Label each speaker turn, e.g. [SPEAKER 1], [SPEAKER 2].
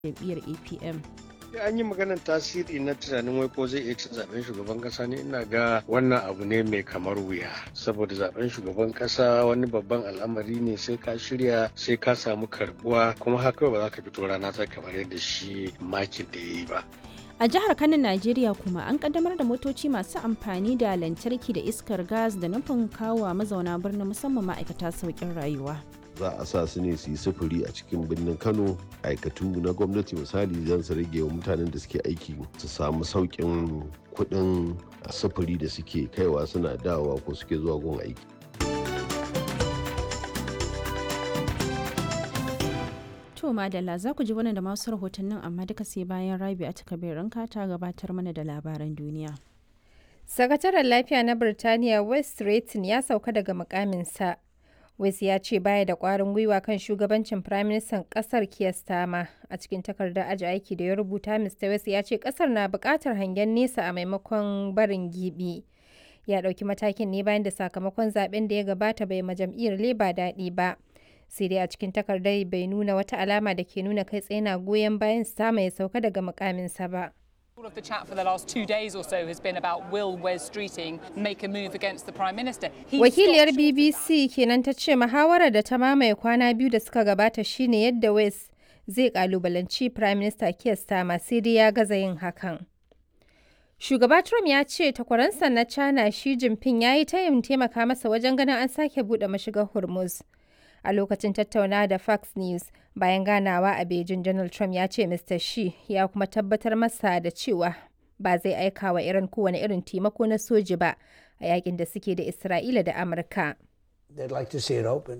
[SPEAKER 1] jam'iyyar apm
[SPEAKER 2] an yi maganar tasiri na tunanin wai ko zai iya cin zaben shugaban kasa ne ina ga wannan abu ne mai kamar wuya saboda zaben shugaban kasa wani babban al'amari ne sai ka shirya sai ka samu karbuwa kuma haka ba za ka fito rana ta kamar yadda shi makin da ya yi ba
[SPEAKER 1] a jihar kano najeriya kuma an kaddamar da motoci masu amfani da lantarki da iskar gas da nufin kawo mazauna birnin musamman ma'aikata sauƙin rayuwa
[SPEAKER 3] za a sa su ne su yi sufuri a cikin birnin kano aikatu na gwamnati misali zan su rage wa mutanen da suke aiki su samu sauƙin kuɗin sufuri da suke kaiwa suna dawowa ko suke zuwa gun aiki
[SPEAKER 1] To Madalla za ku ji wannan da masu rahotannin amma duka sai bayan Rabi a takabirin ta gabatar mana da labaran duniya.
[SPEAKER 4] Sakataren lafiya na Birtaniya West Stretton ya sauka daga mukaminsa. West ya ce baya da kwarin gwiwa kan shugabancin Firaministan ƙasar Keir Starmer. A cikin takardar aji aiki da ya rubuta, Mr. West ya ce ƙasar na buƙatar hangen nesa a maimakon barin gibi. Ya ɗauki matakin ne bayan da sakamakon zaben da ya gabata bai ma jam'iyyar Labour daɗi ba. sai dai a cikin takardar bai nuna wata alama da ke nuna kai tsaye na goyon bayan sama ya sauka daga mukaminsa ba.
[SPEAKER 5] All of the chat for the last two days or so has been about will Wes Streeting make a move against the Prime Minister.
[SPEAKER 4] Wakiliyar BBC kenan ta ce muhawarar da ta mamaye kwana biyu da suka gabata shine yadda Wes zai kalubalanci Prime Minister Keir Starmer sai dai ya gaza yin hakan. Shugaba Trump ya ce takwaransa na China Xi Jinping ya yi tayin taimaka masa wajen ganin an sake buɗe mashigar Hormuz. a lokacin tattaunawa da Fox News bayan ganawa a Beijing Donald Trump ya ce Mr. Xi ya kuma tabbatar masa da cewa ba zai aika wa Iran kowane irin taimako na soji ba a yakin da suke da Isra'ila da Amurka.